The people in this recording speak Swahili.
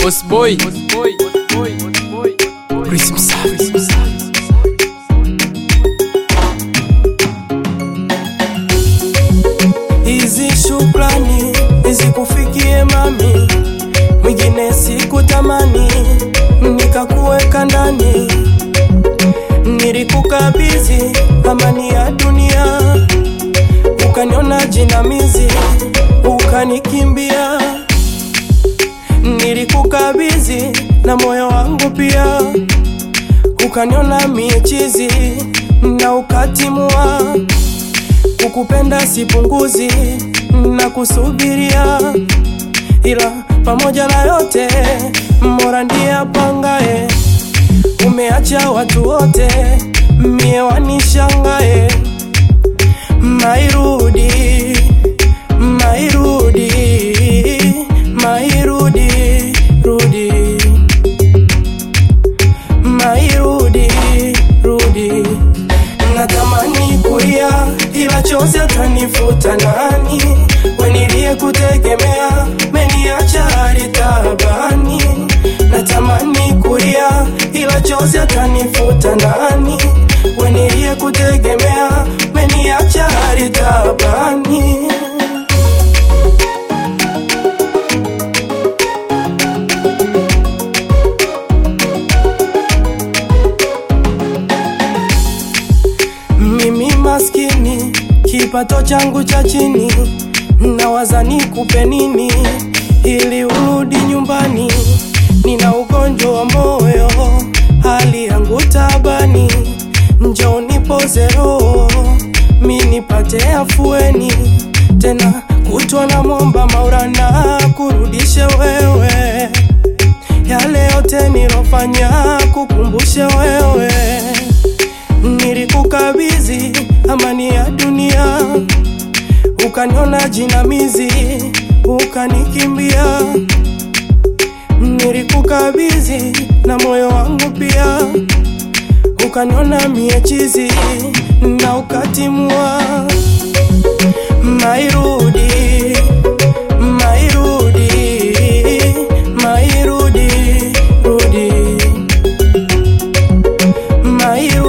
Boss boy. Chris Msafi. Hizi shukrani zikufikie mami, mwingine sikutamani, nikakuweka ndani, nilikukabidhi amani ya dunia, ukaniona jinamizi, ukanikimbia, nilikukabidhi na moyo wangu pia, ukaniona miechizi na ukatimua kukupenda sipunguzi na kusubiria, ila pamoja na yote Mola ndiye apangaye. Umeacha watu wote mie wanishangae, mairudi mairudi mairudi rudi mairudi rudi natamani kulia ila chozi atanifuta nani wenilie kutegemea meniacha hali tabani natamani kulia ila chozi atanifuta nani wenilie kutegemea meniacha hali tabani mimi maskini, kipato changu cha chini, nawaza nikupe nini ili urudi nyumbani. Nina ugonjwa wa moyo, hali yangu tabani, njoo nipoze roho, mi nipate afueni tena, kutwa na momba Maulana kurudishe wewe yale yote nilofanya, kukumbushe wewe nilikukabidhi amani ya dunia, ukaniona jinamizi, ukanikimbia. Nilikukabidhi na moyo wangu pia, ukaniona miechizi na ukatimua. Mairudi, mairudi, mairudi, rudi, mairudi